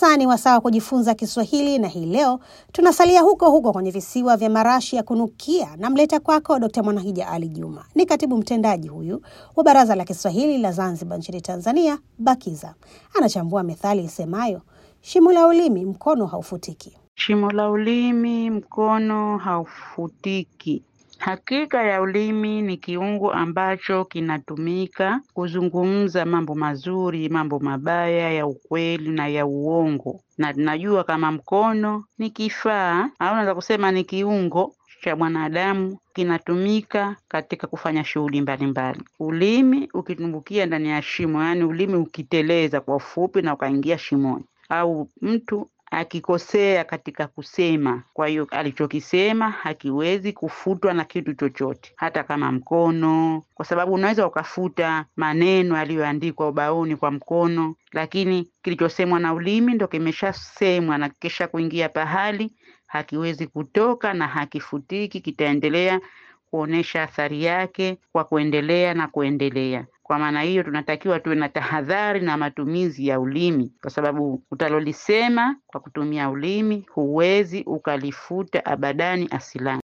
Sasa ni wasaa wa kujifunza Kiswahili, na hii leo tunasalia huko huko kwenye visiwa vya marashi ya kunukia. Namleta kwako Dkt. Mwanahija Ali Juma, ni katibu mtendaji huyu wa Baraza la Kiswahili la Zanzibar nchini Tanzania, BAKIZA. Anachambua methali isemayo shimo la ulimi mkono haufutiki. Shimo la ulimi mkono haufutiki. Hakika ya ulimi ni kiungo ambacho kinatumika kuzungumza mambo mazuri, mambo mabaya, ya ukweli na ya uongo, na tunajua kama mkono ni kifaa au naweza kusema ni kiungo cha mwanadamu kinatumika katika kufanya shughuli mbalimbali. Ulimi ukitumbukia ndani ya shimo, yaani ulimi ukiteleza kwa ufupi na ukaingia shimoni, au mtu akikosea katika kusema, kwa hiyo alichokisema hakiwezi kufutwa na kitu chochote, hata kama mkono, kwa sababu unaweza ukafuta maneno yaliyoandikwa ubaoni kwa mkono, lakini kilichosemwa na ulimi ndo kimeshasemwa na kisha kuingia pahali, hakiwezi kutoka na hakifutiki, kitaendelea kuonesha athari yake kwa kuendelea na kuendelea. Kwa maana hiyo, tunatakiwa tuwe na tahadhari na matumizi ya ulimi, kwa sababu utalolisema kwa kutumia ulimi huwezi ukalifuta abadani asilani.